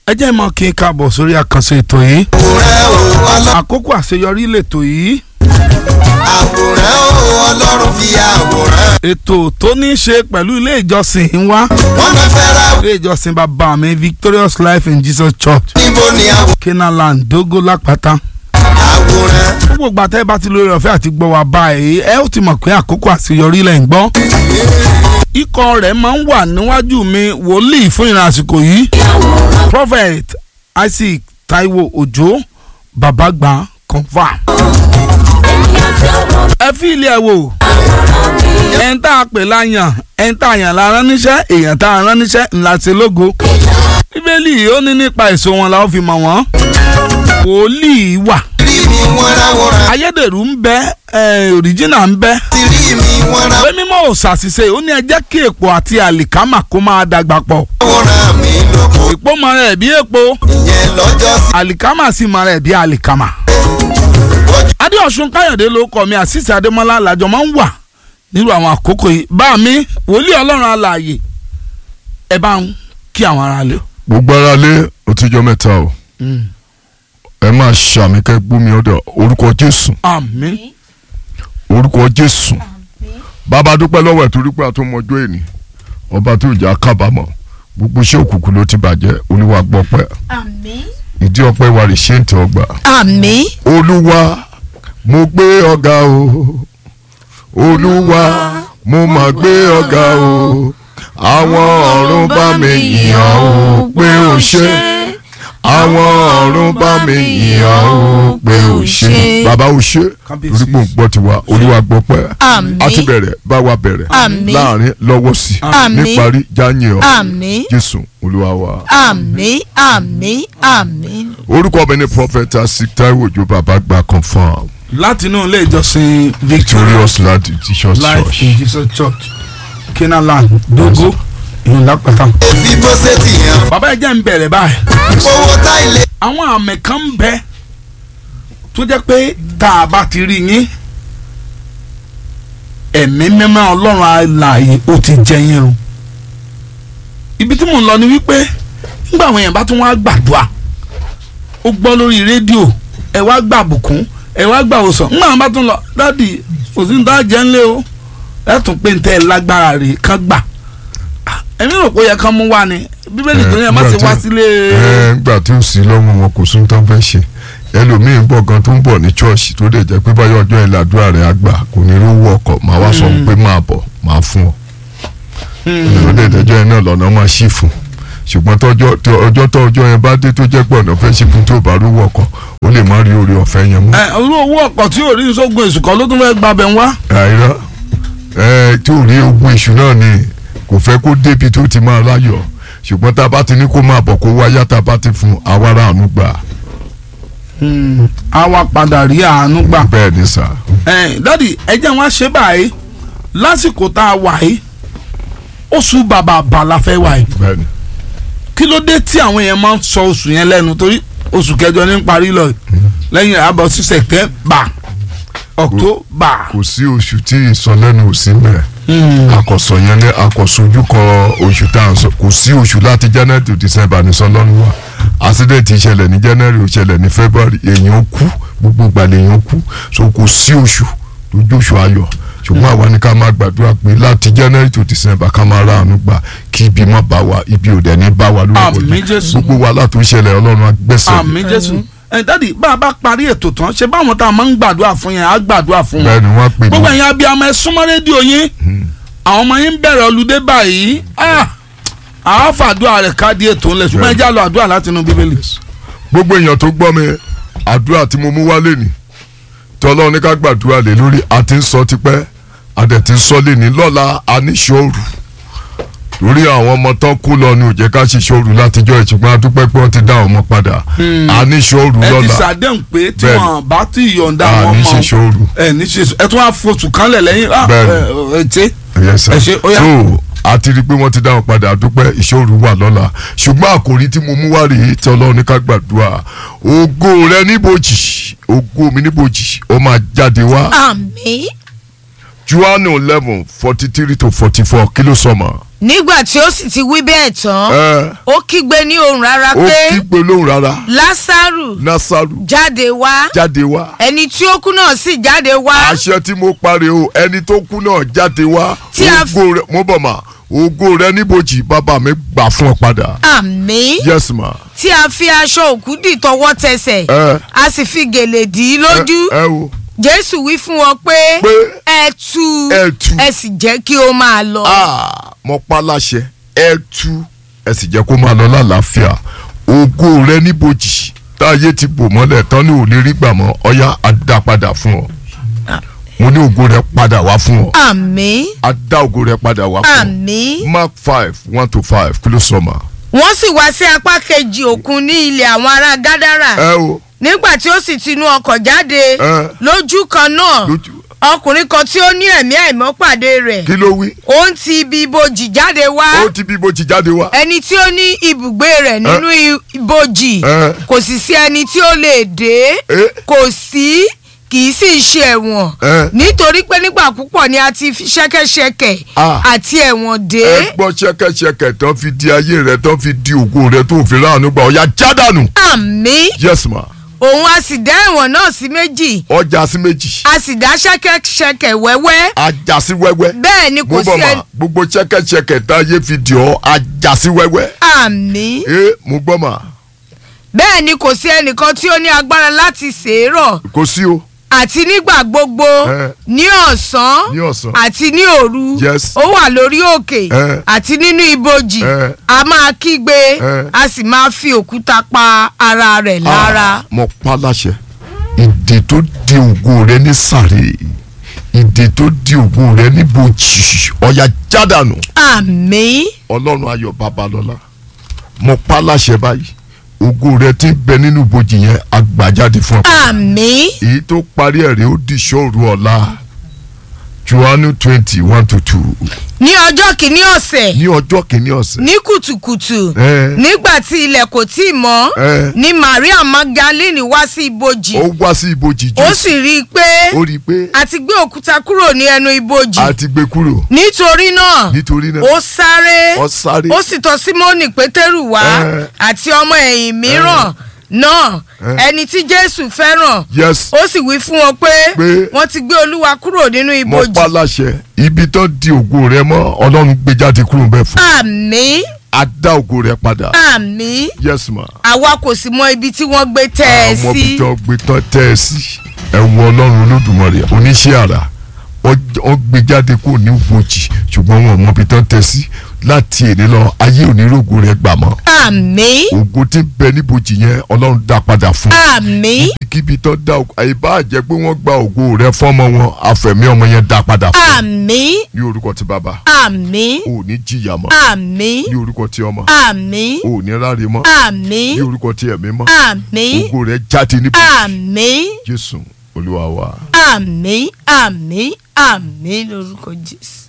ẹ jẹ́ mọ́ kí n káàbọ̀ sórí àkànṣe ètò yìí àwòrán o ọlọ́run àkókò àṣeyọrí lètò yìí àwòrán o ọlọ́run fi àwòrán. ètò tó ní í ṣe pẹ̀lú ilé ìjọsìn ń wá wọ́n máa fẹ́ ra ilé ìjọsìn bàbá mi Victorious Life in Jesus Church níbo ni àwò- Kenaland Dogo Lápáta àwòrán. gbogbo ìgbà tẹ́ ẹ bá ti lórí ọ̀fẹ́ àti gbọ́ wa báyìí ẹ ó ti mọ̀ pé àkókò àṣeyọrí lẹ̀ ń gbọ́ ikọ̀ rẹ̀ máa ń wà níwájú mi wòlíì fún ìrìn àsìkò yìí Prophet Isaac Taiwo Òjó babagba confam. ẹ fi ilé ẹ wò ẹn tá a pè láyàn ẹn tá a yàn la rán níṣẹ́ èèyàn tá a rán níṣẹ́ ńlá ṣe lógo bíbélì ó ní nípa èso wọn la ó fi mọ̀ wọ́n wòlíì wà rí mi wọ́n ráwòrán. ayédèrú ń bẹ ẹ òrìjínà ń bẹ ti rí mi wọ́n pé mímọ́ ò ṣàṣìṣe ó ní ẹ jẹ́ kí èpò àti àlìkámà kó máa dàgbà pọ̀ ráwòrán mi lóko. èpò mọ rẹ̀ bí èpò ìyẹn lọ́jọ́ sí. àlìkámà sì mọ rẹ̀ bí àlìkámà. adéọ̀sùn káyọ̀dé ló kọ́ mi àṣìṣe adémọ́lá làjọ máa ń wà nírú àwọn àkókò yìí bá mi wòlíì ọlọ́run alààyè ẹ bá ń kí àwọn ará lé. gbogbo ara lé òtíjọ́ mẹ́ta o ẹ máa ṣàmì kẹ́ gbómi ọ̀dọ̀ orúkọ jésù àmín orúkọ jésù bàbá dúpẹ́ lọ́wọ́ ẹ̀ torí pé àtúmọ̀jọ́ èní ọba tó jà kábàámọ̀ gbogbo iṣẹ́ òkùnkùn ló ti bàjẹ́ olúwa gbọ́pẹ́ Àmín. ìdí ọpẹ́ wa rè ṣé ń tẹ ọgbà Àmín. olúwa mo gbé ọ̀gá o olúwa mo mà gbé ọ̀gá o àwọn ọ̀run bá mi yìn ọ́ o pé o ṣé àwọn ọ̀run bá mi yìn ọ́ o pé o ṣé bàbá o ṣé Kábíyèsí. torí pé òun gbọ́ tiwa olúwa gbọ́ pẹ́ Àmín. a ti bẹ̀rẹ̀ bá wa bẹ̀rẹ̀ Àmín. láàrin lọ́wọ́ sí Àmín. níparí jáyìn ọ́ Àmín. jésù olúwa wa. Àmín. Àmín. Àmín. orúkọ mi ni prophet asik taiwo ojo baba gba confam láti inú ilé ìjọsìn victorious victorious land jesus life church. in jesus church kenaland dogo ìlú lápáta. fi bó ṣe ti yàn. bàbá ẹ jẹ́ ń bẹ̀rẹ̀ báyìí. owó tá ilé. àwọn àmì kan ń bẹ tó jẹ́ pé tá a bá ti rí yín ẹ̀mí mímọ́ ọlọ́run alààyè ó ti jẹ yín o ibi tí mò ń lọ ni wípé nígbà àwọn èèyàn bá tún wá gbàdúrà ó gbọ́ lórí rédíò ẹ wá gbà bùkún ẹ wá gbà òsàn nígbà àwọn bá tún lọ dádì kò sí ní tá a jẹ́ ńlẹ̀ o ẹ tún pé ntẹ́ ẹ lágbára rè kán gbà ẹ̀mí rò pé ó yẹ kán mú wá ni bíbélì tó ní ẹ má ṣe wá sílé. ẹ ńgbà tí ó sì lọ́wọ́ wọn kò sún tán fẹ́ ṣe ẹlòmíín bọ̀ gan tó ń bọ̀ ní church tó lè jẹ́ pé báyọ̀ ọjọ́ ẹ̀ làdúrà rẹ̀ á gbà kò ní rówó ọkọ̀ máa wá sọ pé máa bọ̀ máa fún ọ ìrọ̀lẹ́ ìdájọ́ yẹn náà lọ́nà máa ṣì fún ṣùgbọ́n tọ́jọ́ tó- ọjọ́ tó ọjọ́ yẹn bá dé tó jẹ́ pé ọ̀nà fẹ́ ṣì fún tó bá rówó ọkọ̀ ó lè má rí orí ọ̀fẹ́ yẹn mú. ẹ olú owó ọkọ̀ tí ò rí sógun èsù kan ló tún fẹ́ gba bẹ̀ ń wá. àìrọ́ ẹ tí ò rí ogun èṣù náà ni kò fẹ́ kó débi tó ti máa láyọ̀ ṣùgbọ́n tá a bá ti ní kó máa bọ̀ kó wáyá tá a bá ti fún awárá àánú gbà a wá padà rí àánú gbà. bẹ́ẹ̀ ni sà. ẹ dádì ẹ jẹ́ wọn ṣe báyìí lásìkò tá a wà yìí oṣù bàbà bà la fẹ́ wà yìí bẹ́ẹ̀ ni kí ló dé tí àwọn èèyàn máa ń sọ oṣù yẹn lẹ́nu torí oṣù kẹjọ ní parí lọ yìí lẹ́yìn àbọ̀ sí sẹ̀tẹ́mbà ọ̀któbà. kò sí oṣù tí ìsọlẹ́nu ò sí mẹ́ akọ̀sọ̀ yẹn ní akọ̀sọ̀jú kọ oṣù tá à ń sọ kò sí oṣù láti january to december ní sọlọ́run wa accident ìṣẹ̀lẹ̀ ní january ó ṣẹlẹ̀ ní february èèyàn kú gbogbo ìgbàlẹ̀ èèyàn kú so kò sí oṣù tó jóṣù ayọ̀ ṣùgbọ́n àwa ní ká máa gbàdúrà pé láti january to december ká máa ra àánú gbà kí ibi má bá wa ibi ò dẹ̀ ní bá wa lórúkọ Àmín Jésù. Jésù. gbogbo wa látò ṣẹlẹ̀ ọlọ́run agbẹ́sẹ̀ àmì jésù ẹ dádì bá a bá parí ètò tán ṣe báwọn tá a máa ń gbàdúrà fún yẹn á gbàdúrà fún wọn. bẹ́ẹ̀ ni wọ́n pè gbogbo mí ẹ̀yin abiyamọ ẹ súnmọ́ rédíò yín àwọn ọmọ yín ń bẹ̀rẹ̀ ọlùdé báyìí ah, àá fàdúrà rẹ̀ káàdì ètò ńlẹ̀ ṣùgbọ́n ẹ já lọ àdúrà láti inú bíbélì. gbogbo èèyàn tó gbọ́ mi àdúrà tí mo mú wálé ni tí ọlọ́run ní ká gbàdúrà lé lórí a ti ń sọ tipẹ́ a dẹ̀ ti ń sọ lé ní lọ́la aníṣòro lórí àwọn ọmọ tán kú lọ ní òjẹ́ ká ṣe ṣòro látijọ́ ìṣùgbọ́n adúpẹ́ pé wọ́n ti dá àwọn ọmọ padà aníṣòro ẹ ti lọ́la ṣàdéhùn pé tí Bẹ́ẹ̀ni. wọn bá ti yọ̀ǹda wọn àní ṣe mọ́ ṣòro ẹ ní ṣe ẹ tún wá fosùn kanlẹ̀ lẹ́yìn ah, Bẹ́ẹ̀ni. ẹ ẹ ṣe Yes, sir. ẹ ṣe ó yá. so a ti rí i pé wọ́n ti dá wọn padà adúpẹ́ ìṣòro wà lọ́la ṣùgbọ́n àkòrí tí mo mú wá rèé tí ọlọ́run ní ká gbàdúrà ògo rẹ níbojì ògo mi níbojì ó máa jáde wá. Àmín. Johannu eleven forty three to forty four kí ló sọ mọ́ nígbà tí ó sì ti wí bẹ́ẹ̀ tán ẹ ó kígbe ní ohùn rárá ó pé kígbe lóhùn rárá lásàrù nasaru jáde wá jáde wá ẹni tí ó kú náà sì jáde wá àṣẹ tí mo parí o ẹni tó kú náà jáde wá Tí a f- ògo rẹ mo bọ̀ mà ògo rẹ níbojì bàbá mi gbà fún ọ padà àmín yes ma tí a fi aṣọ òkú dì tọwọ́ tẹsẹ̀ ẹ a sì fi gèlè dì í lójú ẹ o jésù wí fún wọn pé Pé ẹ tú ẹ tú. ẹ sì jẹ́ kí ó máa lọ. ah mo pa láṣẹ ẹ tú ẹ sì jẹ́ kó máa lọ lálàáfíà ògo rẹ níbojì táyé ti bò mọ́lẹ̀ tán ní ò lè rí gbà mọ́ ọyá á dá padà fún ọ mo ní ògo rẹ padà wá fún ọ àmín á dá ògo rẹ padà wá fún ọ àmín mark five one to five kí ló sọ ma. wọ́n sì wá sí apá kejì òkun ní ilẹ̀ àwọn ará gádàrà ẹ o nígbà tí ó sì tinú ọkọ̀ jáde ẹ lójú kan náà lójú ọkùnrin kan tí ó ní ẹ̀mí àìmọ́ pàdé rẹ̀ kí ló wí ó ń ti ibi ibojì jáde wá ó ti bí bó ti jáde wá. ẹni tí ó ní ibùgbé rẹ̀ nínú i- ibojì ẹ kò sì sí ẹni tí ó lè dé ẹ kò sí kì í sì ṣe ẹ̀wọ̀n ẹ nítorí pé nígbà púpọ̀ ni a ti fi ṣẹ́kẹ́ṣẹkẹ̀ Ah. àti ẹ̀wọ̀n dé ẹ gbọ́ ṣẹ́kẹ́ṣẹkẹ̀ tán fi di ayé rẹ tán fi di ògo rẹ tó fi ráàánú gbà ọ̀ya jádànù. àmì yes ma òun a sì dá ẹ̀wọ̀n náà sí méjì ọjà sí méjì a sì dá ṣẹ́kẹ́ṣẹkẹ̀ wẹ́wẹ́ ajá sí wẹ́wẹ́ bẹ́ẹ̀ ni mo kò bọ̀ sí ẹni ma gbogbo ṣẹ́kẹ́ṣẹkẹ̀ tá ayé fi di ọ́ ajá sí wẹ́wẹ́ àmì ẹ mo gbọ́ ma bẹ́ẹ̀ ni kò sí ẹnìkan tí ó ní agbára láti ṣèrọ̀ kò sí o àti nígbà gbogbo Eh. ní ọ̀sán ní ọ̀sán àti ní òru Yes. ó wà lórí òkè Eh. àti nínú ibojì Eh. a máa kígbe Eh. a sì máa fi òkúta pa ara rẹ̀ lára. Ah, mo pa láṣẹ ìdè tó di ògo rẹ ní sàrè ìdè tó di ògo rẹ ní bòjì ọ̀ya jádànù àmì ọlọ́run ayọ̀ babalọ́lá mo pa láṣẹ báyìí ògo rẹ ti ń bẹ nínú bòjì yẹn agbàjáde fún ọ. àmì èyí tó parí ẹ̀ rẹ̀ ó di ṣọ́ọ̀rù ọ̀la johannu twenty one to two ní ọjọ́ kìíní ọ̀sẹ̀ ní ọjọ́ kìíní ọ̀sẹ̀. ní kùtùkùtù Eh. nígbà tí ilẹ̀ kò tí ì mọ́ Eh. ni Maria Magdalene wá sí ibojì ó wá sí ibojì ó jù sì rí i pé ó rí i pé a ti gbé òkúta kúrò ní ẹnu ibojì a ti gbé kúrò nítorí náà nítorí náà ó sáré ó sáré ó sì tọ̀ Símónì Pétérù wá Eh. àti ọmọ ẹ̀yìn mìíràn náà Eh. ẹni tí Jésù fẹ́ràn yes ó sì wí fún wọn pé Pé- wọ́n ti gbé Olúwa kúrò nínú mo ibojì pa láṣẹ ibi tó di ògo rẹ mọ́ ọlọ́run gbé jáde kúrò bẹ́ẹ̀ fún àmì a dá ògo rẹ padà àmì yes ma àwa kò sì mọ ibi tí wọ́n gbé tẹ́ ẹ àwọn sí ibi tó gbé tán tẹ́ ẹ sí ẹ̀wọ̀n ọlọ́run olódùmarè oníṣẹ́ àrà wọ́n gbé jáde kúrò ní ibojì ṣùgbọ́n wọn ò mọ ibi tán tẹ́ sí láti èdè lọ ayé onírògùn rẹ gbà mọ́ àmì ògo tí ń bẹ níbojì yẹn ọlọ́run dá padà fún àmì kíbi tó dá ògo àyíbá jẹ́ pé wọ́n gba ògo rẹ fọ́mọ wọn àfẹ̀mí ọmọ yẹn dá padà fún àmì ní orúkọ ti bàbá àmì ò ní jìyà mọ́ àmì ní orúkọ ti ọmọ àmì ò ní ráre mọ́ àmì ní orúkọ ti ẹ̀mí mọ́ àmì ògo rẹ jáde níbi àmì jésù olúwa wa. àmì àmì àmì lórúkọ Jésù.